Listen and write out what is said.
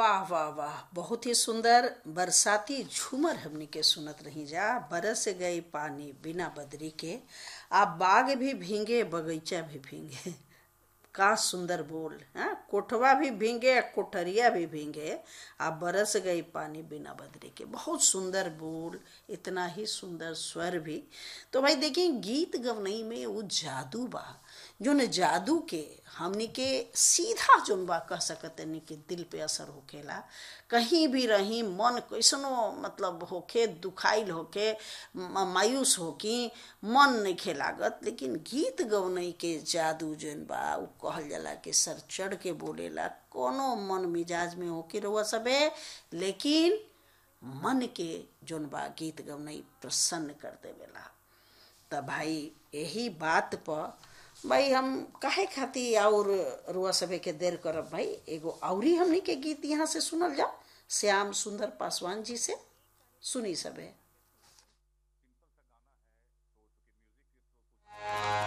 वाह वाह वाह बहुत ही सुंदर बरसाती झूमर हमनी के सुनत रही जा बरस गई पानी बिना बदरी के आ बाग भी भींगे बगीचा भी भींगे का सुंदर बोल हाँ कोठवा भी भींगे कोठरिया भी भींगे आ बरस गई पानी बिना बदरी के बहुत सुंदर बोल इतना ही सुंदर स्वर भी तो भाई देखिए गीत गवनई में वो जादू बा जोन जादू के हमनी के सीधा जोन बा कह सकतनी कि दिल पे असर होखेला कहीं भी रही मन कैसनो मतलब होखे दुखाइल होखे म- मायूस होकी मन नहीं खेलागत लेकिन गीत गवनई के जादू जोन बा उ कहल जाला कि सर चढ़ के बोलेला कोनो मन मिजाज में होके रहुआ सबे लेकिन मन के जोन बा गीत गवनई प्रसन्न कर देवेला त भाई यही बात पर भाई हम काहे खाती और रुआ सभे के देर करब भाई एगो औरी हमनी के गीत यहाँ से सुनल जाओ श्याम सुंदर पासवान जी से सुनी सभे